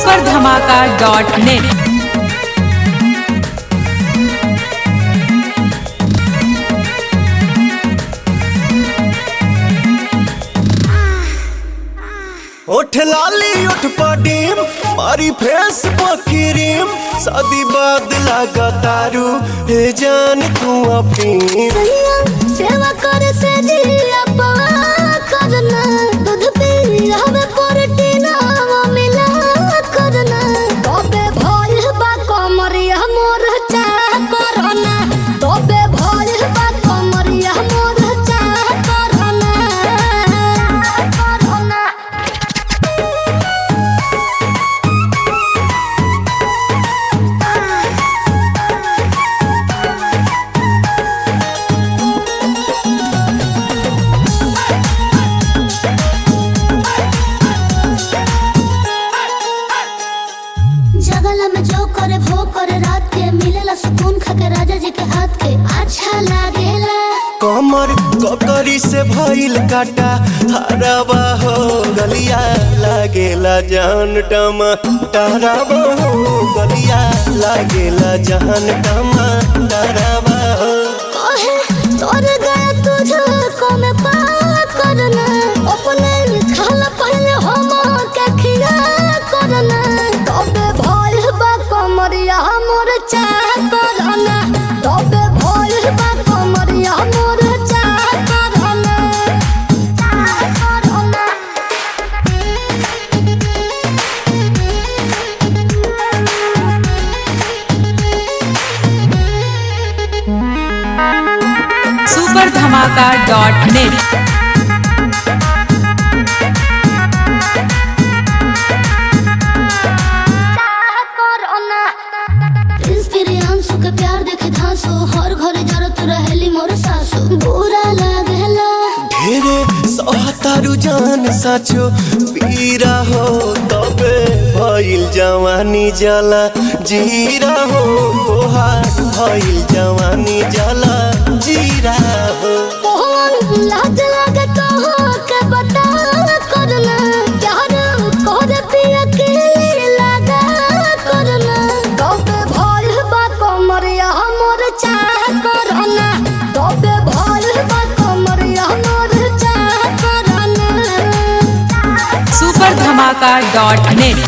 super धमाका dot net उठ लाली उठ पडीम मारी फेस पकिरीम शादी बाद लगा तारू हे जान तू अपनी सैया सेवा करे से जिया पवा करना दूध पी हमें प्रोटीन मिला करना तबे भइल बा कमरिया मोर चा करना तबे भइल बा कमरिया मोर चा करना करना जगला में जो करे भो करे रात के मिलेला सुकून खाके राजा जी के हाथ के अच्छा लागेला कमर ककरी से भइल काटा हराबा हो गलिया लागेला जान टमा टहराबा हो गलिया लागेला जान टमा टहराबा हो कहे तोर गया तुझे को में पा करना अपने खाला पहले हम के खिया करना तबे भइल बा कमरिया मोर चा करना तबे भइल बा कमरिया मोर चा करना चा करना सुपर धमाका डॉट नेट इंस्पिरियांसु के प्यार देखे धांसो हर घरे जरत रहेली मोर सासु बुरा लागेला ढेरे सहतारू जान साचो पीरा हो तबे भइल जवानी जला जीरा हो तोहार भइल जवानी जला जीरा हो मोहन लाज लागे तो के बता करना प्यार कर पिया के लगा करना तबे भइल बा कमरिया मोर चाह करना तबे भइल बा कमरिया मोर चाह करना सुपर धमाका डॉट नेट